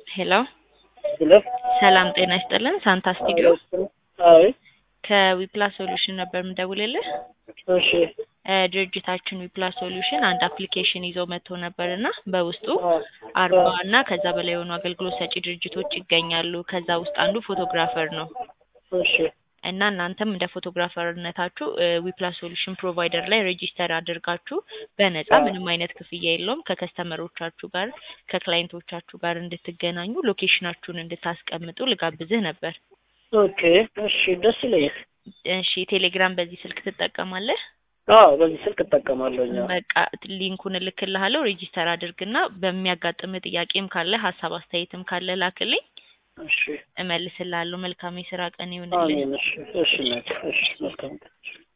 ሄሎ ሄሎ ሰላም ጤና ይስጥልን። ሳንታ ስቱዲዮ አይ ከዊፕላስ ሶሉሽን ነበር የምደውልልህ። እሺ እ ድርጅታችን ዊፕላስ ሶሉሽን አንድ አፕሊኬሽን ይዞ መጥቶ ነበር እና በውስጡ አ አርባ እና ከዛ በላይ የሆኑ አገልግሎት ሰጪ ድርጅቶች ይገኛሉ። ከዛ ውስጥ አንዱ ፎቶግራፈር ነው እሺ እና እናንተም እንደ ፎቶግራፈርነታችሁ ዊፕላስ ሶሉሽን ፕሮቫይደር ላይ ሬጂስተር አድርጋችሁ በነፃ አዎ። ምንም አይነት ክፍያ የለውም ከከስተመሮቻችሁ ጋር ከክላይንቶቻችሁ ጋር እንድትገናኙ ሎኬሽናችሁን እንድታስቀምጡ ልጋብዝህ ነበር። ኦኬ እሺ ደስ ይለኛል። እሺ ቴሌግራም በዚህ ስልክ ትጠቀማለህ? አዎ በዚህ ስልክ እጠቀማለሁ። እኛ በቃ ሊንኩን እልክልሃለሁ። ሬጂስተር አድርግና በሚያጋጥም ጥያቄም ካለ ሀሳብ አስተያየትም ካለ ላክልኝ፣ እሺ እመልስልሃለሁ። መልካም የስራ ቀን ይሁንልህ። አሜን። እሺ እሺ እናቴ፣ እሺ መልካም ቀን።